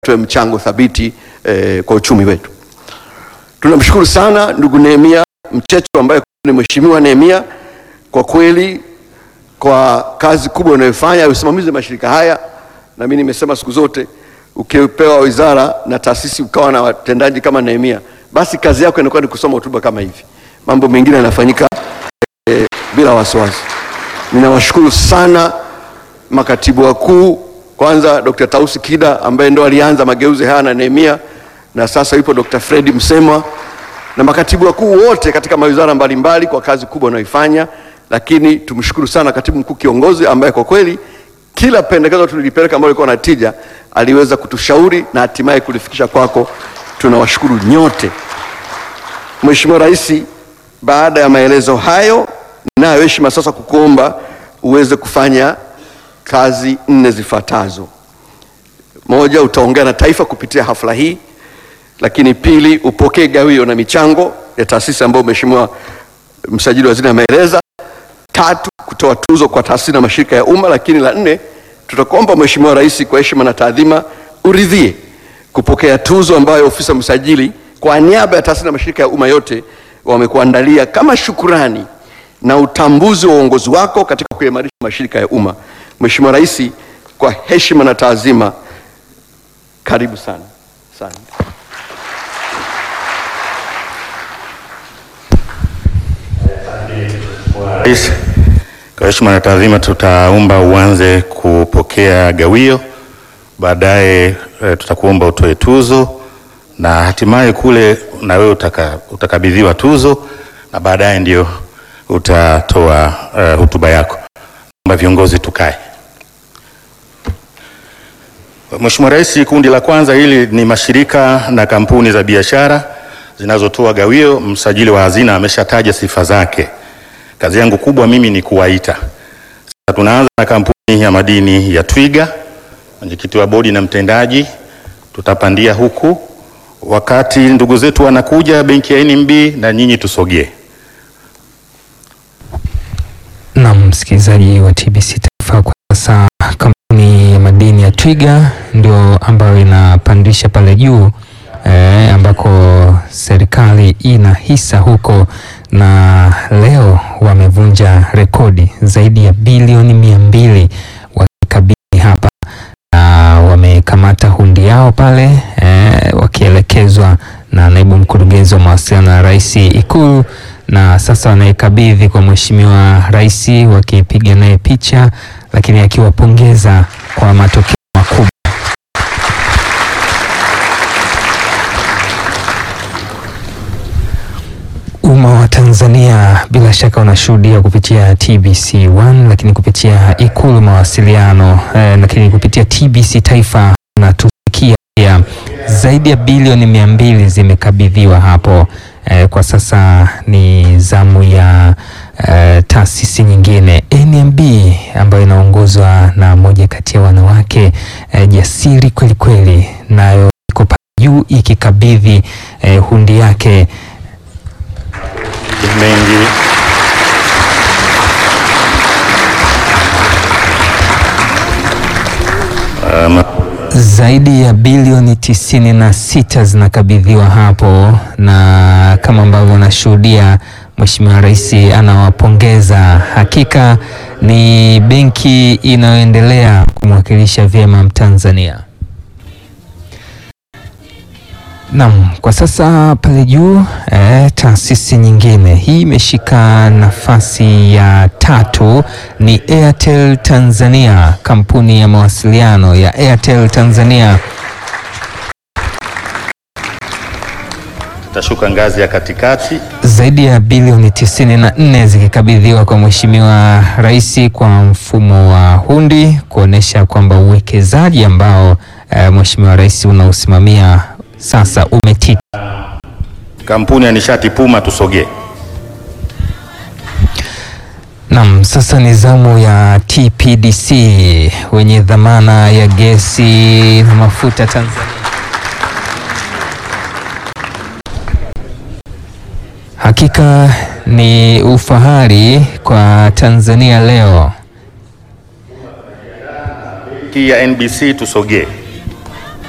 tuwe mchango thabiti eh, kwa uchumi wetu. Tunamshukuru sana ndugu Nehemia Mchecho ambaye ni mheshimiwa Nehemia kwa kweli kwa kazi kubwa unayofanya usimamizi wa mashirika haya, na mimi nimesema siku zote, ukipewa wizara na taasisi ukawa na watendaji kama Nehemia, basi kazi yako inakuwa ni kusoma hotuba kama hivi, mambo mengine yanafanyika eh, bila wasiwasi. Ninawashukuru sana makatibu wakuu, kwanza Dr. Tausi Kida ambaye ndo alianza mageuzi haya na Nehemia, na sasa yupo Dr. Fredi Msemwa na makatibu wakuu wote katika mawizara mbalimbali kwa kazi kubwa wanayoifanya, lakini tumshukuru sana katibu mkuu kiongozi ambaye kwa kweli kila pendekezo tulilipeleka ambalo lilikuwa na tija aliweza kutushauri na hatimaye kulifikisha kwako. Tunawashukuru nyote. Mheshimiwa Rais, baada ya maelezo hayo, ninayo heshima sasa kukuomba uweze kufanya kazi nne zifuatazo. Moja, utaongea na taifa kupitia hafla hii, lakini pili, upokee gawio na michango ya taasisi ambayo Mheshimiwa msajili wa hazina ameeleza. Tatu, kutoa tuzo kwa taasisi na mashirika ya umma, lakini la nne, tutakuomba Mheshimiwa Rais kwa heshima na taadhima uridhie kupokea tuzo ambayo ofisa msajili kwa niaba ya taasisi na mashirika ya umma yote wamekuandalia kama shukurani na utambuzi wa uongozi wako katika kuimarisha mashirika ya umma. Mheshimiwa Rais, kwa heshima na taazima, karibu sana sana. Rais, kwa heshima na taadhima, tutaomba uanze kupokea gawio, baadaye e, tutakuomba utoe tuzo na hatimaye kule na wewe utaka, utakabidhiwa tuzo na baadaye ndio utatoa uh, hotuba yako. Naomba viongozi tukae. Mheshimiwa Rais, kundi la kwanza hili ni mashirika na kampuni za biashara zinazotoa gawio. Msajili wa hazina ameshataja sifa zake. Kazi yangu kubwa mimi ni kuwaita. Sasa tunaanza na kampuni ya madini ya Twiga, mwenyekiti wa bodi na mtendaji, tutapandia huku wakati ndugu zetu wanakuja, benki ya NMB na nyinyi tusogee. Na msikilizaji wa TBC Taifa, kwa sasa kampuni ya madini ya Twiga ndio ambayo inapandisha pale juu eh, ambako serikali ina hisa huko, na leo wamevunja rekodi zaidi ya bilioni mia mbili wakikabidhi hapa, na wamekamata hundi yao pale eh, wakielekezwa na naibu mkurugenzi wa mawasiliano ya rais Ikulu na sasa wanaikabidhi kwa Mheshimiwa Rais wakipiga naye picha, lakini akiwapongeza kwa matokeo makubwa. Umma wa Tanzania bila shaka unashuhudia kupitia TBC1, lakini kupitia Ikulu mawasiliano eh, lakini kupitia TBC Taifa natusikia pia zaidi ya bilioni mia mbili zimekabidhiwa hapo. Eh, kwa sasa ni zamu ya eh, taasisi nyingine NMB ambayo inaongozwa na moja kati ya wanawake eh, jasiri kweli kweli, nayo iko pale juu ikikabidhi eh, hundi yake mengi um, zaidi ya bilioni tisini na sita zinakabidhiwa hapo, na kama ambavyo unashuhudia Mheshimiwa Rais anawapongeza. Hakika ni benki inayoendelea kumwakilisha vyema Mtanzania. Naam, kwa sasa pale juu eh, taasisi nyingine hii imeshika nafasi ya tatu ni Airtel Tanzania, kampuni ya mawasiliano ya Airtel Tanzania. tashuka ngazi ya katikati. Zaidi ya bilioni 94 zikikabidhiwa kwa Mheshimiwa Rais kwa mfumo wa hundi kuonesha kwamba uwekezaji ambao eh, Mheshimiwa Rais unausimamia sasa umetiki. Kampuni ya nishati Puma, tusogee. Naam, sasa ni zamu ya TPDC wenye dhamana ya gesi na mafuta Tanzania. Hakika ni ufahari kwa Tanzania leo. Hii ya NBC tusogee.